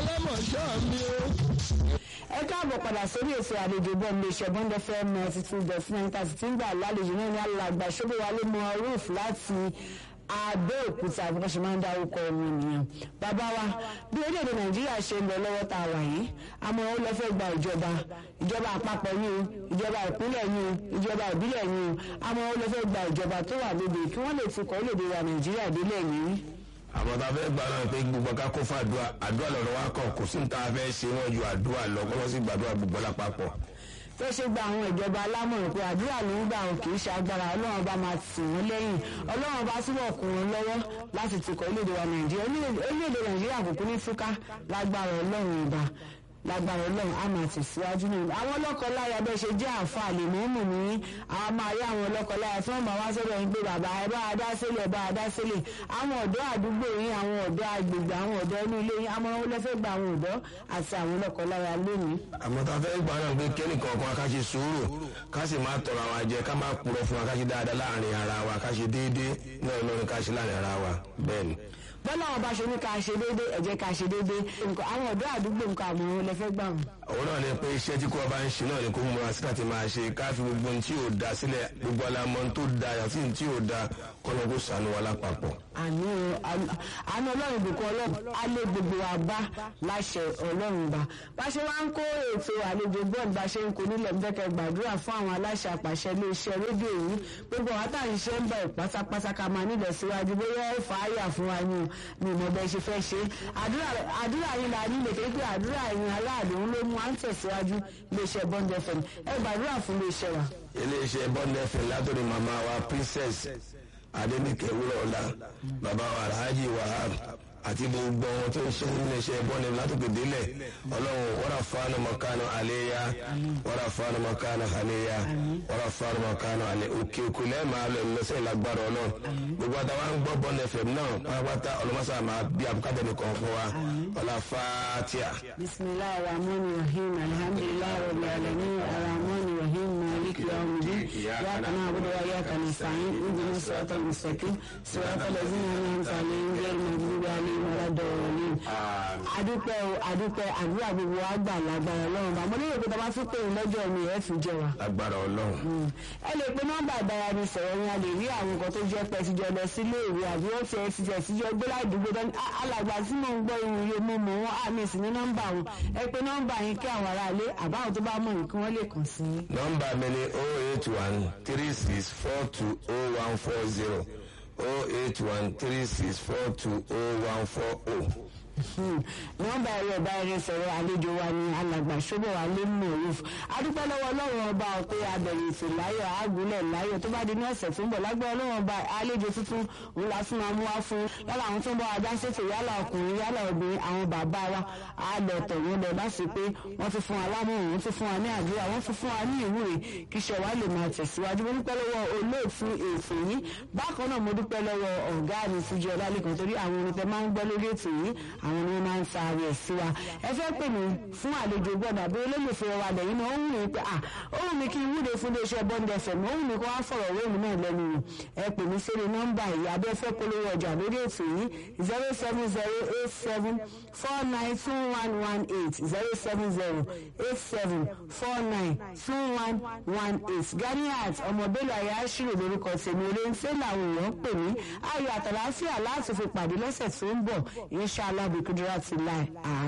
ọlọ́mọṣọ́ mi o. ẹ káàbọ̀ padà sórí ètò àlejò bọ́ ilé iṣẹ́ bond fm ninety two dot nine thirty tí ń gbà lálejò náà ní alàgbà ṣọ́bọ̀wálé mọ roof láti abẹ́òkúta bí wọ́n ṣe máa ń dárúkọ ọmọ ènìyàn bàbá wa bí orílẹ̀-èdè nàìjíríà ṣe ń lọ lọ́wọ́ tá a wà yìí àmọ́ ó lọ fẹ́ gba ìjọba ìjọba àpapọ̀ yìí o ìjọba ìpínlẹ̀ yìí o ìjọba ìbílẹ̀ yìí o àmọ́ ó lọ fẹ́ gba ìjọba tó wà lóde kí wọ́n lè tukọ̀ orílẹ̀-èdè wa nàìjíríà délẹ̀ yìí àwọn tá a fẹ́ gbà náà pé gbogbo ká kó fún àdúrà àdúrà lọ́dọ̀ wa kàn kò sí ní tá a fẹ́ ṣe wọ́n ju àdúrà lọ kọ́ wọ́n sì gbàdúrà gbogbo lápapọ̀. tó ṣe gba àwọn ìjọba alámọ̀ràn pé àdúrà ló ń gbà wọn kì í ṣe agbára ọlọ́run bá máa tì wọ́n lẹ́yìn ọlọ́run bá túbọ̀ kún wọn lọ́wọ́ láti tukọ̀ orílẹ̀-èdè wa nàìjíríà orílẹ̀-èdè nàìjíríà kò kún ní fúká lágbára ọlọ́run ìbá lágbára ọlọ́run á máa tẹ̀síwájú náà àwọn ọlọ́kọláya bẹ́ẹ̀ ṣe jẹ́ àǹfà lè mú mú ní àwọn máa rí àwọn ọlọ́kọláya tí wọ́n máa wá sọ́dọ̀ yín pé bàbá ẹ bá a dá sílẹ̀ bá a dá sílẹ̀ àwọn ọ̀dọ́ àdúgbò yín àwọn ọ̀dọ́ agbègbè àwọn ọ̀dọ́ inú ilé yín àmọ́ wọn lọ́fẹ́ gba àwọn ọ̀dọ́ àti àwọn ọlọ́kọláya lónìí. àmọ́ tá a fẹ́ gbà náà pé kẹ́nì kọ̀ọ̀kan ká ṣe sùúrù ká sì máa tọrọ àwọn àjẹ ká máa purọ́ fún wa ká ṣe dáadáa láàrin ara wa ká ṣe déédéé náà lórí ká ṣe láàrin ara wa bẹ́ẹ̀ ni bọ́lá wọn bá ṣe ní ká ṣe déédé ẹ jẹ́ ká ṣe déédé àwọn ọ̀dọ́ àdúgbò nǹkan àmọ́ lẹ́fẹ́ gbà wọn. òun náà ni pé iṣẹ́ tí kò bá ń ṣe náà ni kò múra sí láti máa ṣe ká fi gbogbo ohun tí yóò da sílẹ̀ gbogbo alamọ tó da yàtí ohun tí yóò da kọ́nà kó sànú wa lápapọ̀. àní àní ọlọ́run ìbùkún ọlọ́run á lé gbogbo wa bá láṣẹ ọlọ́run bá bá ṣe wá ń kó ètò àlejò bọ́ọ̀lù bá ṣe ń kó nílẹ̀ ńbẹ́kẹ̀ gbàdúrà fún àwọn aláṣẹ àpàṣẹ iléeṣẹ́ rédíò yìí gbogbo àwọn àtàǹṣe ń bẹ̀ pátápátá ká máa nílẹ̀ síwájú bóyá ó fà á yà fún wa ni ni mo bẹ ṣe fẹ́ ṣe àdúrà yín la nílò tó pé àdúrà yín aláàdé ń ló mú à ń tẹ̀síwájú iléeṣẹ́ bond fm ẹ gbàdúrà fún iléeṣẹ́ wa. iléeṣẹ́ bond fm látòrí màmá wa princess adenike wúrọ̀ọ́lá bàbá wa alhaji wahab àti gbogbo ohun tó ń ṣe nínú iṣẹ́ bọ́ọ̀lù látòkè délẹ̀ ọlọ́run wọ́rà fáánù mọ̀kánù àléyá wọ́rà fáánù mọ̀kánù àléyá wọ́rà fáánù mọ̀kánù àlé òkè òkè lẹ́ẹ̀ma lọ lọ́sẹ̀ ìlágbára ọlọ́run gbogbo àtàwọn ń gbọ́ bọ́ọ̀lù fm náà pátápátá ọlọ́mọṣà máa bí abúkátẹ́ nìkan fún wa ọlá fàtíà. bisimilahi rahman rahim alhamdulilayi rabbil alamin rahman rahim maliki yawmidin yaaka na'budu wa yaaka nasta'in ihdina siratal mustaqim siratal ladzina an'amta alaihim ghayril maghdubi alaihim waladdallin adúpẹ́ o adúpẹ́ àdúrà gbogbo wa gbà lágbára ọlọ́run bá mo lérò pé tọ́ba tún pè é lọ́jọ́ mi ẹ̀ fi jẹ wa. lágbára ọlọ́run. ẹ lè pe nọ́mbà ìbáraẹnisọ̀rọ̀ yẹn a lè rí àwọn nǹkan tó jẹ́ pẹ́ tíjọ lọ sílé ìwé àbí wọ́n ti ẹ̀ ti tẹ̀ síjọ gbé ládùúgbò dání alàgbà tí mò ń gbọ́ irun yìí mo mọ̀ wọ́n àmì sí ní nọ́mbà wọn ẹ pe nọ́mbà yẹn kí àwọn aráalé àbáwọn tó bá mọ̀ yìí kí wọ́n lè kàn sí. nọ́mbà mi ni oh eight one three six four two oh one four zero oh eight one three six four two oh one four oh nọ́mbà ẹ̀rọ ìbáraẹnisọ̀rọ̀ àlejò wa ni alàgbà ṣọ́bọ̀ wa lé mú òwúf adúpẹ́ lọ́wọ́ ọlọ́run ọba pé abẹ̀rẹ̀ ètò láyọ̀ àgúnlẹ̀ láyọ̀ tó bá di ní ọ̀sẹ̀ tó ń bọ̀ lágbẹ́ ọlọ́run ọba àlejò tuntun òun la fún wa mú wá fún yálà àwọn tó ń bọ̀ wá dá ṣètò yálà ọkùnrin yálà obìnrin àwọn bàbá wa á lọ tọ̀ wọ́n lọ láti pé wọ́n ti fún wa lámọ̀ràn wọ́n ti fún wa ní àdúrà wọ́n ti fún wa ní ìwúre kí iṣẹ́ wa lè máa tẹ̀síwájú mo dúpẹ́ lọ́wọ́ olóòtú ètò yìí bákan náà mo dúpẹ́ lọ́wọ́ ọ̀gá mi fújì ọlálẹ́kan torí àwọn orin tẹ máa ń gbọ́ lórí ètò yìí àwọn ni wọ́n máa ń fa ara ẹ̀ sí wa ẹ fẹ́ pè mí fún àlejò gbọ́dọ̀ àbí olólùfẹ́ wa lẹ́yìn náà ó wù mí pé ah ó wù mí kí n wúde fún iléeṣẹ́ bond fm ó wù mí kó wá fọ̀rọ̀ wé mi náà lẹ́nu wò ẹ pè mí sórí nọ́mbà yìí abẹ́ fẹ́ polówó ọjà lórí ètò yìí zero seven zero eight seven four nine two one one eight zero seven zero eight seven four nine two one one eight ganiat ọmọbélé ayé aṣírò lórúkọ tèmi oléńfẹ́ làwọn èèyàn pè mí ayọ̀ àtàlàáfíà láti fi pàdé lọ́sẹ̀ tó ń bọ̀ inshallah bí kúndúrà ti láì àá